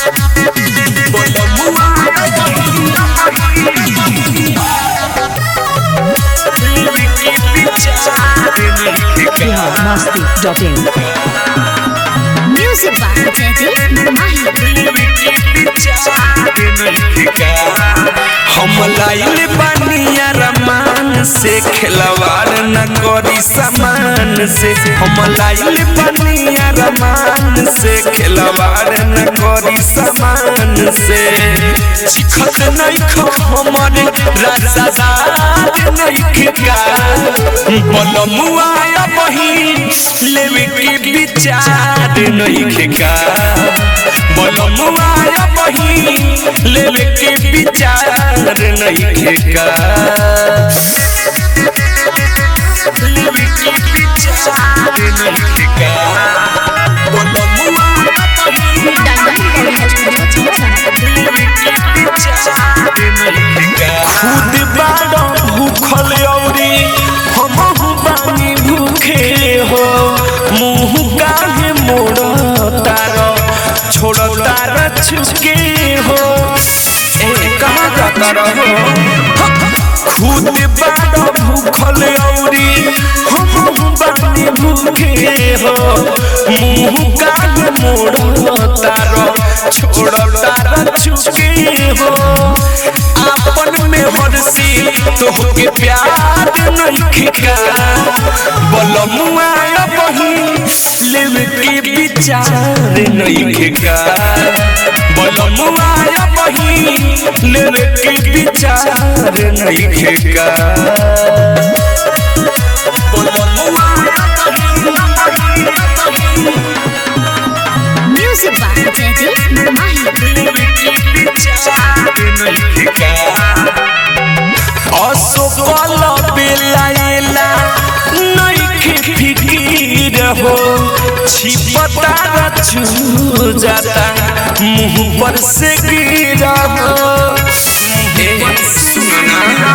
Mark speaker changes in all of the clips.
Speaker 1: Bihar masti dot in
Speaker 2: Music by Jaideep Mahi.
Speaker 3: हम लाइल बानिया रमान से खिलवाड़ न करी सामान से हम लाइल बानिया रमान से खिलवाड़ न करी सामान से चिखत नहीं खो हमारे राजादार नहीं का बलमुआ बही लेवे के विचार नहीं का बलमुआ बही लेवे के विचार नहीं का लेवे के विचार नहीं का बलमुआ खुद बाड़ा भूखल औरी हमहु बानी भूखे हो मुंह काहे मोड़ तार छोड़ तार छुके हो ए कहाँ जाता रहो खुद बाड़ा भूखल औरी हमहु बानी भूखे हो मुंह काहे मोड़ तार छोड़ तार छुके हो आपन में हरसी तोहके प्यार नहीं का बलमुआ बही लेवे के विचार नहीं का बलमुआ बही लेवे के विचार नहीं का बलमुआ
Speaker 2: Music by Jaideep Mahi.
Speaker 3: असफल बेलायला नइखे फिकीर हो छिपता छू जाता मुंह पर से गिरा हो ए सुना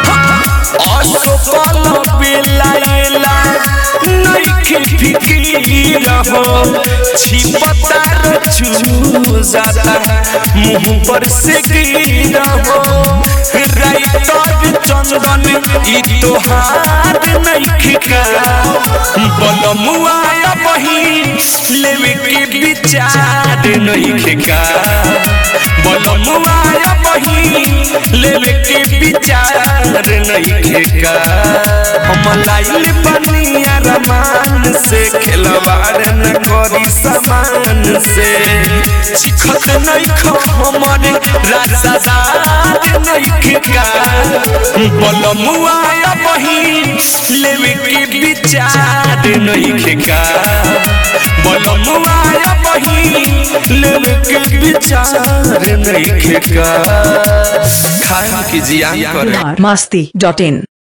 Speaker 3: असफल बेलायला नइखे फिकीर हो छिपता छू जाता मुंह पर से गिरा हो राइटर चंदन ई तोहार नहीं का बलमुआ बही लेवे के विचार नहीं का बलमुआ बही लेवे के विचार नहीं का हम लाइल बनिया रमान से खिलवाड़ न करी सामान से चिखत नहीं खो हमारे राजादार नहीं का बलमुआ बही लेवे के विचार नहीं का बलमुआ बही लेवे के विचार नहीं का खाए की जियान करे
Speaker 1: बिहार मस्ती डॉट इन